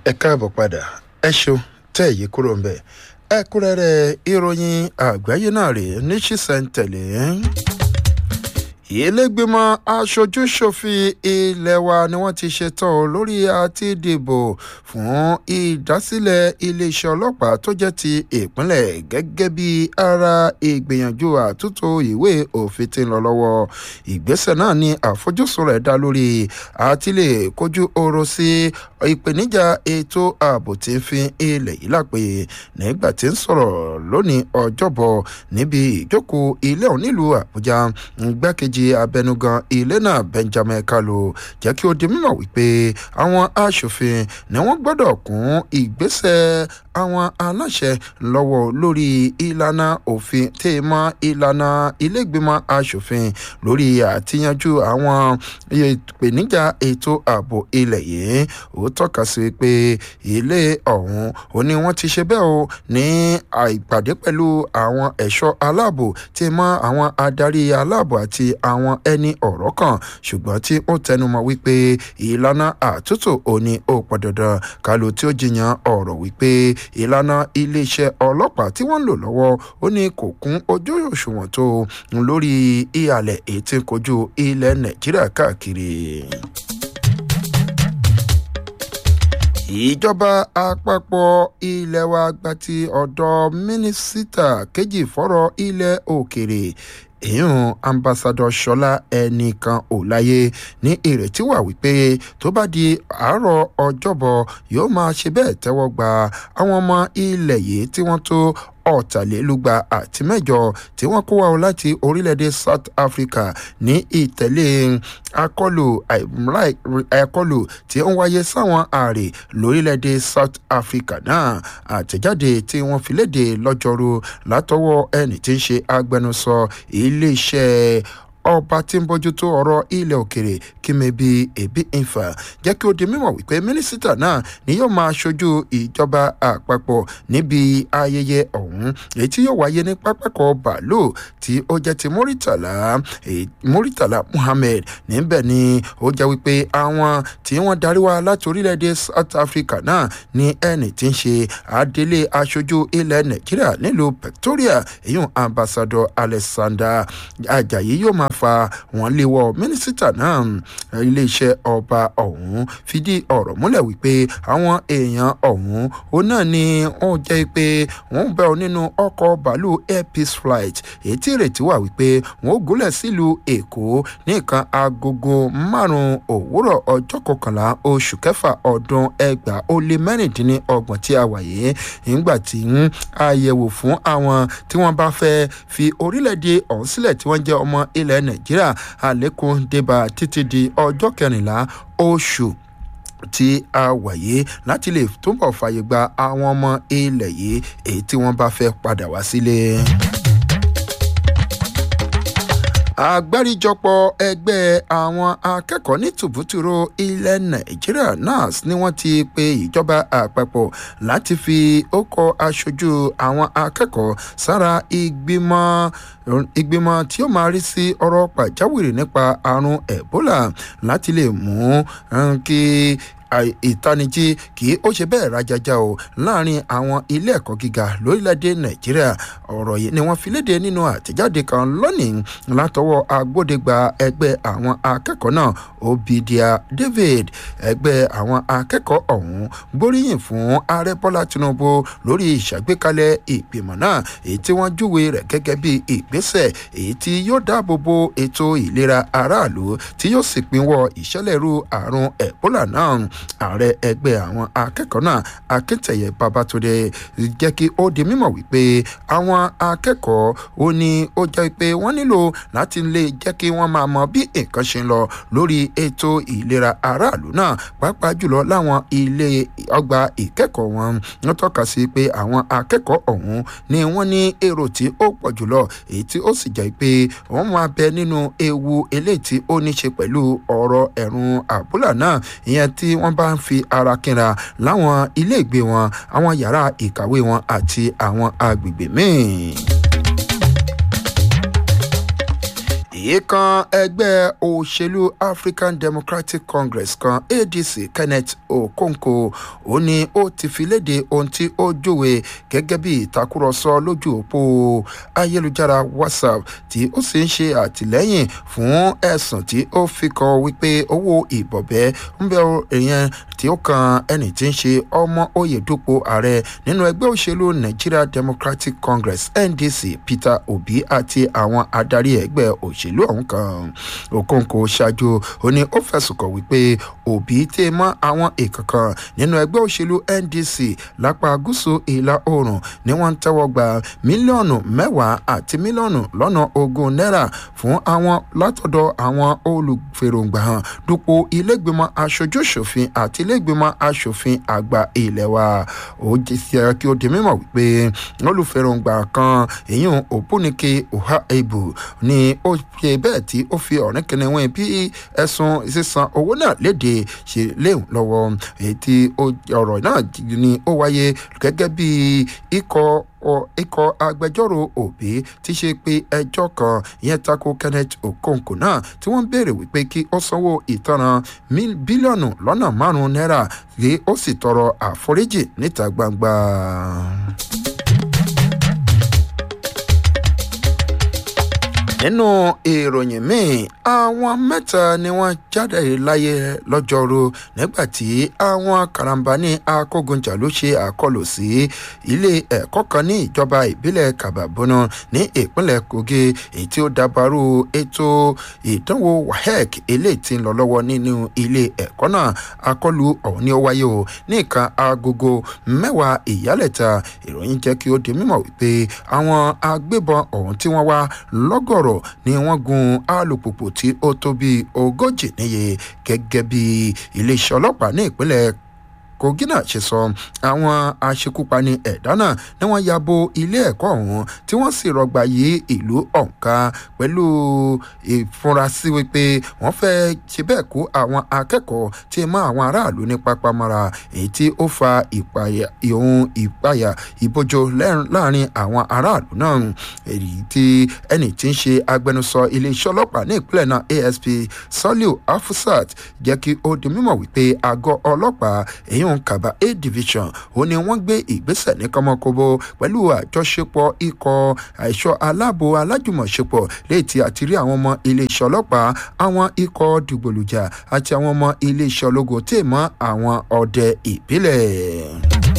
ẹ káàbọ̀ padà ẹ ṣeun tẹ́ èyí kúrò ń bẹ̀ ẹ̀kúnrẹ́rẹ́ ìròyìn àgbáyé náà rèé ní ṣísẹ̀ntẹ̀lé ìlẹ́gbẹ̀mọ aṣojú-ṣòfin ilé wa ni wọ́n ti ṣetán lórí àti dìbò fún ìdásílẹ̀ iléeṣẹ́ ọlọ́pàá tó jẹ́ ti ìpínlẹ̀ gẹ́gẹ́ bí ara ìgbìyànjú àtúntò ìwé òfin tí ń lọ lọ́wọ́ ìgbésẹ̀ náà ni àfojúsùn rẹ̀ dá lórí àti lè kojú ọ̀rọ̀ sí ìpèníjà ètò ààbò tí ń fi ilẹ̀ yìí lápè nígbà tí ń sọ̀rọ̀ lónìí ọjọ́bọ̀ níbi ìjókòó ilé òun nílùú àbújá gbákejì abẹnugan ilé náà benjamin kalu jẹ́ kí ó di mímọ̀ wípé àwọn aṣòfin ni wọ́n gbọ́dọ̀ kún ìgbésẹ̀ àwọn aláṣẹ lọ́wọ́ lórí ìlànà òfin tí mọ́ ìlànà ilégbèmọ̀ aṣòfin lórí àtiyanjú àwọn ìpèníjà ètò ààbò ilẹ̀ yìí ó tọ́ka sí pé ilé ọ̀hún ó ní wọ́n ti ṣe bẹ́ẹ̀ o ní ìpàdé pẹ̀lú àwọn ẹ̀ṣọ́ aláàbò tí mọ́ àwọn adarí aláàbò àti àwọn ẹni ọ̀rọ̀ kan ṣùgbọ́n tí ó tẹnumọ́ wípé ìlànà àtúntò òní ó pọ̀ dandan kálu tí ó jiyàn ọ̀rọ̀ wípé ìlànà iléeṣẹ́ ọlọ́pàá tí wọ́n ń lò lọ́wọ́ ó ní kò kún ojú òṣùwọ̀n tó lórí ìhàlẹ̀ ètí kojú ilẹ̀ nàìjíríà káàkiri ìjọba àpapọ̀ ilé wa gba ti ọ̀dọ̀ mínísítà kejì fọ́rọ̀ ilẹ̀ òkèrè èèyàn ambassadọ sọlá ẹnìkan ò láyé ní ìrètí wà wípé tó bá di àárọ̀ ọjọ́bọ̀ yóò máa ṣe bẹ́ẹ̀ tẹ́wọ́ gba àwọn ọmọ ilẹ̀ yìí tí wọ́n tó ọ̀tàlélúgba àti mẹ́jọ tí wọ́n kó wá o láti orílẹ̀-èdè south africa ní ìtẹ̀lé akọlù akọlù tí ó ń wáyé sáwọn ààrẹ lórílẹ̀-èdè south africa náà àtẹ̀jáde tí wọ́n fi léde lọ́jọ́rú látọwọ́ ẹni tí ń ṣe agbẹnusọ iléeṣẹ́ ọba tí ń bójútó ọ̀rọ̀ ilẹ̀ òkèrè kímebi ebi nfa jẹ́ kí ó di mímọ̀ wípé mínísítà náà ni yóò máa ṣojú ìjọba àpapọ̀ níbi ayẹyẹ ọ̀hún èyí tí yóò wáyé ní pápákọ̀ bàálù tí ó jẹ́ ti muritala muritala muhammed níbẹ̀ ni ó jẹ́ wípé àwọn tí wọ́n darí wá láti orílẹ̀-èdè south africa náà ní ẹni tí ń ṣe adelé aṣojú ilẹ̀ nàìjíríà nílùú victoria èyún ambassador alexander ajayi yóò máa fa wọn léwọ mínísítà náà iléeṣẹ́ ọba ọ̀hún fìdí ọ̀rọ̀ múlẹ̀ wípé àwọn èèyàn ọ̀hún ó náà ni wọ́n jẹ́ pé wọ́n bẹ̀ ọ́ nínú ọkọ̀ bàálù air peace flight èyí tí ìrètí wà wípé wọ́n ó gúnlẹ̀ sílùú èkó ní nǹkan agogo márùn-ún òwúrọ̀ ọjọ́ kọkànlá oṣù kẹfà ọdún ẹgbàá ó lé mẹ́rìndínlọ́gbọ̀n tí a wà yìí nígbà tí àyẹ̀wò fún àwọn tí wọ́n bá fẹ́ fi orílẹ̀-èdè ọ̀hún sílẹ̀ tí wọ́n jẹ́ ọmọ ilẹ̀ nàìjíríà àlékún débà títí di ọjọ́ kẹrìnlá oṣù tí a wàyé láti lè túbọ̀ fàyè gba àwọn ọmọ ilẹ̀ yìí èyí tí wọ́n bá fẹ́ padà wá sílé àgbáríjọpọ̀ ẹgbẹ́ àwọn akẹ́kọ̀ọ́ ní tùbútùrú ilẹ̀ nàìjíríà nas ni wọ́n ti pe ìjọba àpapọ̀ láti fi ókọ aṣojú àwọn akẹ́kọ̀ọ́ sára ìgbìmọ̀ ìgbìmọ̀ tí ó máa rí sí ọ̀rọ̀ pàjáwìrì nípa àrùn ebola láti lè mú kí ìtanijí kì í ó ṣe bẹ́ẹ̀ rajaja o láàrin àwọn ilé ẹ̀kọ́ gíga lórílẹ̀‐èdè nàìjíríà ọ̀rọ̀ yìí ni wọ́n fi léde nínú àtẹ̀jáde kan lónìí látọwọ́ agbódegba ẹgbẹ́ àwọn akẹ́kọ̀ọ́ náà obidia david ẹgbẹ́ àwọn akẹ́kọ̀ọ́ ọ̀hún gbóríyìn fún ààrẹ bọ́lá tinubu lórí ìṣàgbékalẹ̀ ìgbìmọ̀ náà èyí tí wọ́n júwe rẹ̀ gẹ́gẹ́ bí ìgbésẹ̀ èyí tí yóò dáàbò bo ètò ìlera aráàlú tí yóò sì pinwọ́ ìṣẹ̀lẹ̀rú àrùn ebola náà ààrẹ ẹgbẹ́ àwọn akẹ́kọ̀ọ́ náà akíntẹ̀yẹ babatunde jẹ́ kí ó di mímọ̀ wípé àwọn akẹ́kọ̀ọ́ ó ní ó jẹ́ pé wọ́n nílò láti lè jẹ́ kí wọ́n máa mọ bí nǹkan ṣe ń lọ lórí ètò ìlera aráàlú náà pàápàá jùlọ láwọn ilé ọgbà ìkẹ́kọ̀ọ́ wọn wọ́n tọ́ka sí pé àwọn akẹ́kọ̀ọ́ ọ̀hún ni wọ́n ní èrò tí ó pọ̀ jùlọ èyí tí ó sì jẹ́ pé wọ́n máa bẹ nínú ewu eléyìí tí ó ní ṣe pẹ̀lú ọ̀rọ̀ ẹ̀rùn àbúlà náà ìyẹn tí wọ́n bá ń fi ara kínra láwọn ilé ìgbé wọn àwọn yàrá ìkàwé wọn àti àwọn agbègbè míì. ìkan ẹgbẹ́ òṣèlú african democratic congress kan adc kenneth okonkwo ó ní ó ti fi léde ohun tí ó júwe gẹ́gẹ́ bí ìtakùrọ̀sọ lójú òpó ayélujára whatsapp tí ó sì ń ṣe àtìlẹ́yìn fún ẹ̀sùn tí ó fi kan wípé owó ìbọ̀bẹ́ ń bẹ èèyàn tí ó kan ẹni tí ń ṣe ọmọ oyè dúpọ̀ ààrẹ nínú ẹgbẹ́ òṣèlú nigeria democratic congress ndc peter obi àti àwọn adarí ẹgbẹ́ òṣèlú ọ̀hún kan okonkwo ṣáájú ó ní ó fẹ̀sùn kàn wípé òbí tẹ́ mọ́ àwọn èèkàn kan nínú ẹgbẹ́ òṣèlú ndc lápá gúúsù ìlà oòrùn ni wọ́n ń tẹ́wọ́ gba mílíọ̀nù mẹ́wàá àti mílíọ̀nù lọ́nà ogún náírà fún àwọn látọ̀dọ̀ àwọn olùfèròǹgbà hàn dupò ilégbèmọ̀ aṣojúṣòfin àti ilégbèmọ̀ aṣòfin àgbà ilẹ̀ wa ó jẹ́ sí ẹ kí ó di mímọ̀ wípé olùfèròǹgbà kan èyàn òpónìkè ọ̀há ebu ni ó ṣe bẹ́ẹ̀ tí ó fi ọ̀rìn kìnìún bí ẹ̀sùn sísan owó náà léde ṣe léhùn lọ́wọ́ èyí tí ọ̀rọ̀ náà ni ó wáyé gẹ́gẹ́ bí ikọ̀ ikọ̀ agbẹjọ́rò òbí ti ṣe pé ẹjọ́ kan ìyẹn tako kenneth okonkwo náà tí wọ́n béèrè wípé kí ó sanwó ìtanràn bílíọ̀nù lọ́nà márùn-ún náírà kí ó sì tọrọ àforíjì níta gbangba. nínú ìròyìn míì àwọn mẹ́ta ni wọ́n jáde láyé lọ́jọ́rú nígbà tí àwọn karambani akógunjà ló ṣe àkọlù sí ilé ẹ̀kọ́ kan ní ìjọba ìbílẹ̀ kababona ní ìpínlẹ̀ kogi èyí tí ó dabarú ètò ìdánwò wahec eléyìí tí ń lọ lọ́wọ́ nínú ilé ẹ̀kọ́ náà àkọlù ọ̀hún ni ó wáyé o ní ìkan agogo mẹ́wàá ìyálẹ̀ta ìròyìn jẹ́ kí ó di mímọ̀ wípé àwọn agbébọn ọ̀hún tí wọ́n wá lọ́gọ̀rọ̀ ni wọ́n gun alùpùpù tí ó tó bíi ogójì níye gẹ́gẹ́ bí iléeṣẹ́ ọlọ́pàá ní ìpínlẹ̀ kogi náà ṣe sọ àwọn aṣekúpani ẹ̀dá náà ni wọ́n ya bo ilé ẹ̀kọ́ ọ̀hún tí wọ́n sì rọgbà yí ìlú ọ̀ǹkà pẹ̀lú ìfurasí wípé wọ́n fẹ́ ṣe bẹ́ẹ̀ kó àwọn akẹ́kọ̀ọ́ tí mọ́ àwọn aráàlú ní pápámọ́ra èyí tí ó fa ìpayà ìhun ìpayà ìbójó láàrin àwọn aráàlú náà èyí tí ẹnì tí ń ṣe agbẹnusọ iléeṣẹ́ ọlọ́pàá ní ìpínlẹ̀ náà asp soliu afusat jẹ́ kí ó di mímọ̀ wípé àgọ́ ọlọ́pàá èyí ń kaba a division ó ní wọ́n gbé ìgbésẹ̀ ní kọ́mọkóbó pẹ̀lú àjọṣepọ̀ ikọ̀ àìṣọ́ aláàbò alájùmọ̀ṣepọ̀ léyìí tí àti rí àwọn ọmọ iléeṣẹ́ ọlọ́pàá àwọn ikọ̀ dìgbòlùjà àti àwọn ọmọ iléeṣẹ́ ológo tí mọ́ àwọn ọdẹ ìbílẹ̀.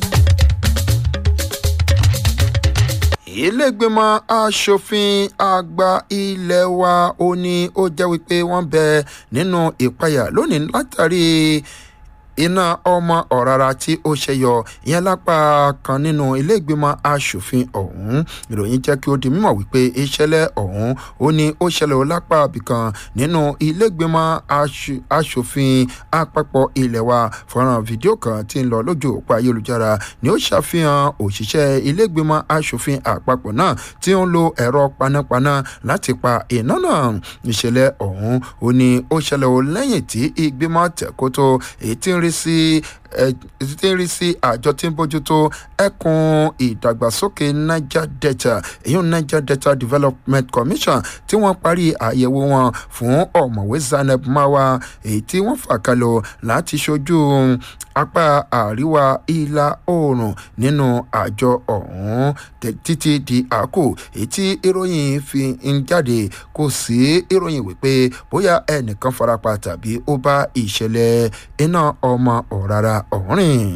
ilégbèmọ̀ asòfin àgbà ilé wa ó ní ó jẹ́ wípé wọ́n bẹ nínú ìpayà lónìí látàrí iná ọmọ ọ̀rara tí ó ṣẹyọ ìyẹn lápá kan nínú iléègbìmọ̀ asòfin ọ̀hún ìròyìn jẹ́ kí ó di mímọ̀ wípé ìṣẹ̀lẹ̀ ọ̀hún ó ní ó ṣẹlẹ̀ lápá ibìkan nínú iléègbìmọ̀ asòfin àpapọ̀ ilẹ̀ wa fọ́nrán fídíò kan tí ń lọ lójú òpó ayélujára ni ó ṣàfihàn òṣìṣẹ́ iléègbìmọ̀ asòfin àpapọ̀ náà tí ó ń lo ẹ̀rọ panápaná láti pa iná náà ìṣẹ̀lẹ̀ ọ̀hún ó ní ó ṣẹlẹ̀ lẹ́yìn tí ìgbìmọ̀ tẹ̀kótó èyí tí ń rí sí tí ń rí sí àjọ tí ń bójútó ẹkùn ìdàgbàsókè niger delta èyí niger delta development commission tí wọ́n parí àyẹ̀wò wọn fún ọ̀mọ̀wé zaneb mawa èyí tí wọ́n fà kalọ̀ láti ṣojú apá àríwá ìlà oòrùn nínú àjọ ọ̀hún títí di àkó èyí tí ìròyìn fi ń jáde kò sí ìròyìn wípé bóyá ẹnìkan farapa tàbí ó bá ìṣẹ̀lẹ̀ iná ọmọ ọ̀rara ọ̀rìn.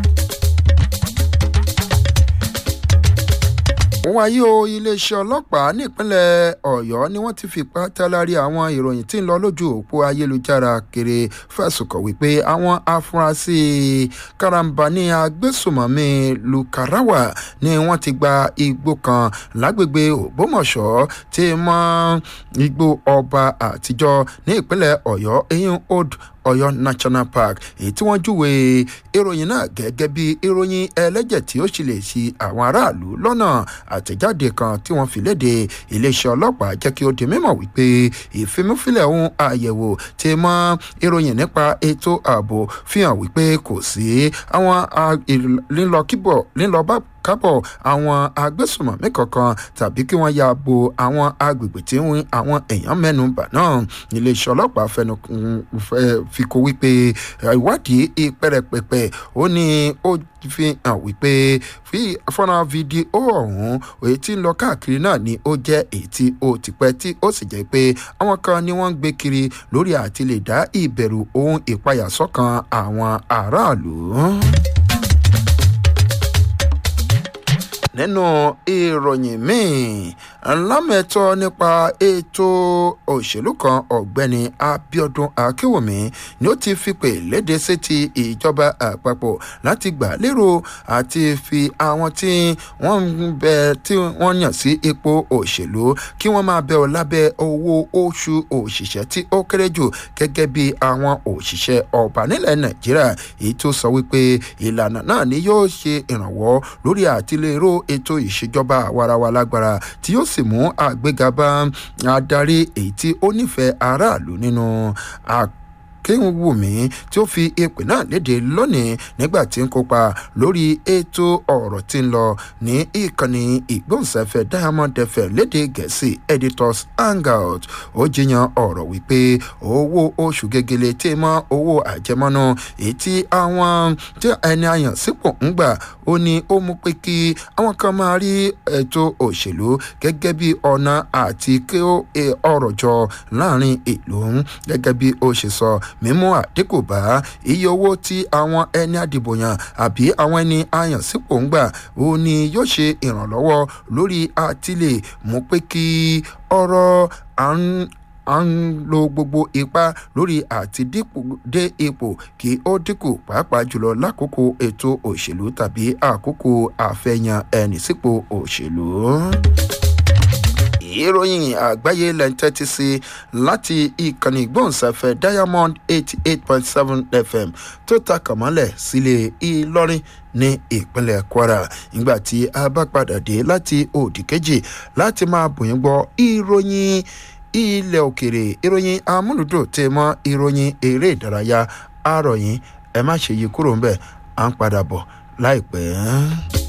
wáyé o iléeṣẹ́ ọlọ́pàá nípínlẹ̀ ọ̀yọ́ ni wọ́n ti fipá tálárì àwọn ìròyìn tí ń lọ lójú òpó ayélujára kiri fẹ̀sùn kàn wípé àwọn afurasí karambani agbésùmọ̀mí lukarawa ni wọ́n ti gba igbó kan lágbègbè ògbómọ̀ṣọ́ tí mọ́ igbó ọba àtijọ́ ní ìpínlẹ̀ ọ̀yọ́ eyín old ọyọ national park èyí tí wọ́n júwe ìròyìn náà gẹ́gẹ́ bí ìròyìn ẹlẹ́jẹ̀ tí ó sì lè ṣi àwọn aráàlú lọ́nà àtẹ̀jáde kan tí wọ́n fi léde iléeṣẹ́ ọlọ́pàá jẹ́ kí ó di mímọ̀ wípé ìfimúfilẹ̀ ohun àyẹ̀wò ti mọ ìròyìn nípa ètò ààbò fi hàn wípé kò sí àwọn lílọ kíbọ̀ lílọ bá kábọ̀ àwọn agbésùmọ̀mí kankan tàbí kí wọ́n ya bo àwọn agbègbè tí àwọn èèyàn mẹ́nu bà náà iléeṣẹ́ ọlọ́pàá fẹnu fi kó wípé ìwádìí ìpẹ́rẹ́pẹ́pẹ́ ó ní ó fi hàn wípé fi fọ́nrán fídíò ọ̀hún èyí tí ń lọ káàkiri náà ni ó jẹ́ èyí tí ó ti pẹ́ tí ó sì jẹ́ pé àwọn kan ni wọ́n ń gbé kiri lórí àti lè dá ìbẹ̀rù ohun ìpayà sọ́kàn àwọn aráàlú. nínú ìròyìn míì lámẹ̀tọ́ nípa ètò òṣèlú kan ọ̀gbẹ́ni abiodun akínwùmí ni ó ti fipè léde sétí ìjọba àpapọ̀ láti gbà lérò àti fi àwọn tí wọ́n ń bẹ tí wọ́n yàn sí ipò òṣèlú kí wọ́n máa bẹ̀ ọ́ lábẹ́ owó oṣù òṣìṣẹ́ tí ó kéré jù gẹ́gẹ́ bí àwọn òṣìṣẹ́ ọba nílẹ̀ nàìjíríà èyí tó sọ wípé ìlànà náà ni yóò ṣe ìrànwọ́ lórí àtìlérò ètò ìṣèjọba àwarawa lágbára tí yóò sì mú àgbéga bá adarí èyí tí ó nífẹ̀ẹ́ aráàlú nínú kéwùmí tí ó fi ìpè náà léde lónìí nígbà tí ń kópa lórí ètò ọ̀rọ̀ tí ń lọ ní ìkànnì ìgbóhùnsáfẹ́ diamond fm léde gẹ̀ẹ́sì editors hangout ó jiyàn ọ̀rọ̀ wípé owó oṣù gegele tí mọ́ owó àjẹmọ́nú èyí tí àwọn tí ẹni àyàn sípò ń gbà ó ní ó mú pé kí àwọn kan máa rí ètò òṣèlú gẹ́gẹ́ bí ọ̀nà àti kí ọ̀rọ̀ jọ láàrin ìlú gẹ́gẹ́ bí ó ṣe sọ mímú àdínkù bá iye owó tí àwọn ẹni àdìbòyàn àbí àwọn ẹni àyàn sípò ń gbà ó ní yóò ṣe ìrànlọ́wọ́ lórí àtìlẹ̀ mú pé kí ọ̀rọ̀ à ń à ń lo gbogbo ipá lórí àti dé ipò kí ó dínkù pàápàá jùlọ lákòókò ètò òṣèlú tàbí àkókò àfẹ̀yàn ẹni sípò òṣèlú ìròyìn àgbáyé lẹ́ńtẹ́tì sí láti ìkànnì ìgbóhùnsáfẹ́ diamond eighty eight point seven fm tó ta kàmọ́lẹ̀ sílé ìlọrin ní ìpínlẹ̀ kwara nígbà tí a bá padà dé láti òdì kejì láti máa bòyìn gbọ́ ìròyìn ilẹ̀ òkèrè ìròyìn amúlùdùn tẹ̀ mọ́ ìròyìn eré ìdárayá àròyìn ẹ má ṣe yí kúrò ńbẹ̀ à ń padà bọ̀ láìpẹ́.